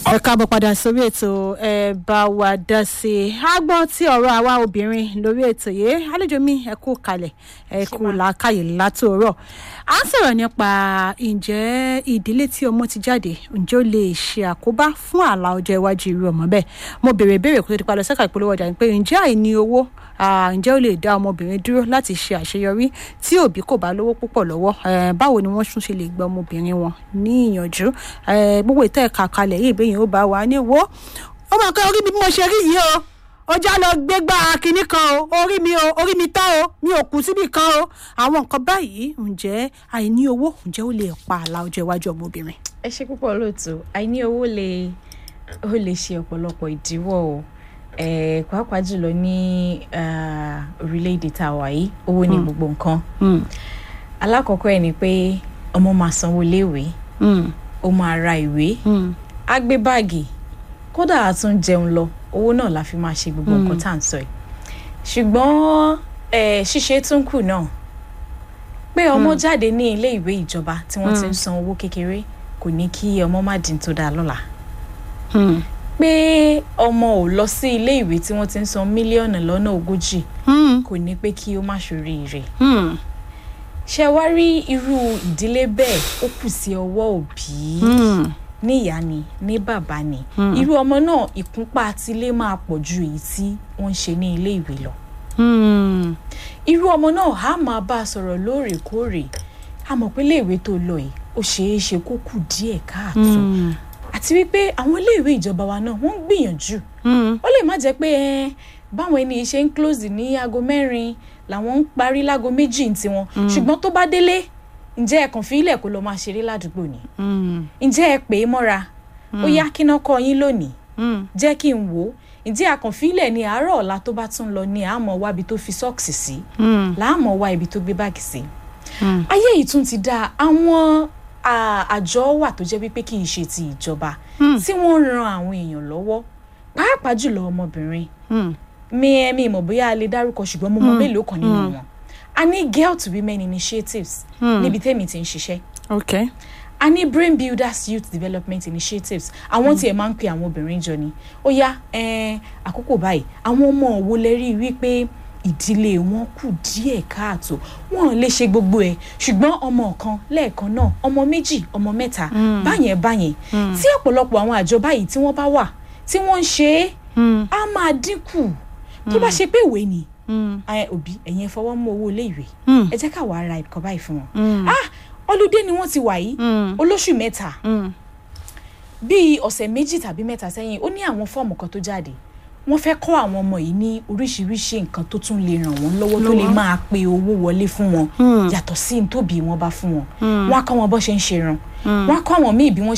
ẹ káàbọ̀ padà sórí ètò ẹ bá wa dá sí i a gbọ́ tí ọ̀rọ̀ àwa obìnrin lórí ètò yìí àlejò mi ẹ kú kalẹ̀ ẹ kú làákàyè látòrọ̀ à ń sọ̀rọ̀ nípa ǹjẹ́ ìdílé tí ọmọ ti jáde ǹjẹ́ ó lè ṣe àkóbá fún àlà ọjọ́ iwájú irú ọmọ bẹ́ẹ̀ mo béèrè ìbéèrè kó tó di padà sẹ́ka ìpolówó ọjà ni pé ǹjẹ́ àìní owó ǹjẹ́ ó lè dá ọmọbìnrin dúró láti ṣe àṣeyọrí tí òbí kò bá lówó púpọ̀ lọ́wọ́ báwo ni wọ́n tún ṣe lè gba ọmọbìnrin wọn ní ìyànjú gbogbo ìtẹ́ ẹ̀ka kalẹ̀ yìí bẹ́yìn ó bá wà ní wo ó máa kọ́ orí mi bí mo ṣe rí yìí o ó já lọ gbégbá kinní kan o orí mi o orí mi tán o mi ò kú síbì kan o àwọn nǹkan báyìí ǹjẹ́ àìní owó ǹjẹ́ ó lè pa àlà ọjọ́ iwájú ọmọbìnrin. ẹ ṣe púpọ̀ lóòótọ́ àìní owó lè ó lè ṣe ọ̀pọ̀lọpọ̀ ìdíwọ́ o eh, pàápàá jùlọ ní orílẹ̀-èdè tá a wà yìí owó ní gbogbo nǹkan alákọ̀ọ́kọ́ ẹ̀ ni pé ọmọ máa sanwó léèwé ó máa ra ìwé á gbé báàgì kódà á tún jẹun lọ owó náà la fi máa ṣe gbogbo nǹkan tá à ń sọ yìí ṣùgbọ́n ṣíṣe tún kù náà pé ọmọ jáde ní ilé ìwé ìjọba tí wọ́n ti ń san owó kékeré kò ní kí ọmọ má dín tó dáa lọ́la pé ọmọ ò lọ sí ilé ìwé tí wọ́n ti ń san mílíọ̀nù lọ́nà ogójì kò ní pé kí ó má ṣoríire ṣe wá rí irú ìdílé bẹ́ẹ̀ ó kù sí ọwọ́ òbí ní ìyá ni ní bàbá ni irú ọmọ náà ìkúnpá tilé máa pọ̀ ju èyí tí wọ́n ń ṣe ní ilé ìwé lọ irú ọmọ náà á máa bá a sọ̀rọ̀ lóòrèkóòrè a mọ̀ pé iléèwé tó lọ yìí ó ṣeé ṣe kó kù díẹ̀ káàtó àti wípé àwọn iléèwé ìjọba wa náà wọ́n ń gbìyànjú ó lè má jẹ́ pé báwọn ẹni ṣe ń close ní aago mẹ́rin làwọn ń parí láago méjì ní tiwọn ṣùgbọ́n tó bá délé ǹjẹ́ ẹ kàn fi ilẹ̀ kó lọ máa ṣeré ládùúgbò ni ǹjẹ́ ẹ pè é mọ́ra ó yá kíná kọ́ yín lónìí jẹ́ kí n wò ó ǹjẹ́ àkànfilẹ̀ ní àárọ̀ ọ̀la tó bá tún lọ ní àmọ́ wá ibi tó fi sọ́ọ̀sì sí láàmọ́ wá ibi tó gbé báàgì sí ayé yìí tún ti dá àwọn àjọ wà tó jẹ́ wípé kì í ṣe ti ìjọba tí wọ́n ń ran àwọn èèyàn lọ́wọ́ pàápàá jùlọ ọmọbìnrin mi ẹ mi mọ̀ bóyá a lè dárúkọ ṣùgbọ́n mo mọ mélòó kan nínú wọn a ní girl to women initiatives níbi tẹ́mi ti ń ṣiṣẹ́ okay a ní brain builders youth development initiatives àwọn tí ẹ máa ń pe àwọn obìnrin jọ ni ó yá àkókò báyìí àwọn ọmọ òwò lè rí i wípé ìdílé wọn kù díẹ̀ káàtó wọn lè ṣe gbogbo ẹ̀ ṣùgbọ́n ọmọ kan lẹ́ẹ̀kan náà ọmọ méjì ọmọ mẹ́ta báyẹn báyẹn tí ọ̀pọ̀lọpọ̀ àwọn àjọ báyìí tí wọ́n bá wà tí wọ́n ń ṣe é á máa dínkù tó bá ṣe pé ìwé ni òbí ẹ̀yin ẹ fọwọ́ mú owó ilé ìwé ẹ jẹ́ ká wàá ra ẹ̀kọ́ báyìí fún wọn ọlùdé ni wọ́n ti wà yìí olóṣù mẹ́ta bíi ọ̀sẹ̀ méjì tàbí mẹ́ta sẹ́yìn ó ní àwọn fọ́ọ̀mù kan tó jáde wọ́n fẹ́ kọ́ àwọn ọmọ yìí ní oríṣiríṣi nǹkan tó tún lè ràn wọ́n lọ́wọ́ tó lè máa pe owó wọlé fún wọn yàtọ̀ sí tóbi wọn bá fún wọn wọ́n á kọ́ wọn bó ṣe ń ṣe ran wọ́n á kọ́ àwọn míì bí wọ́n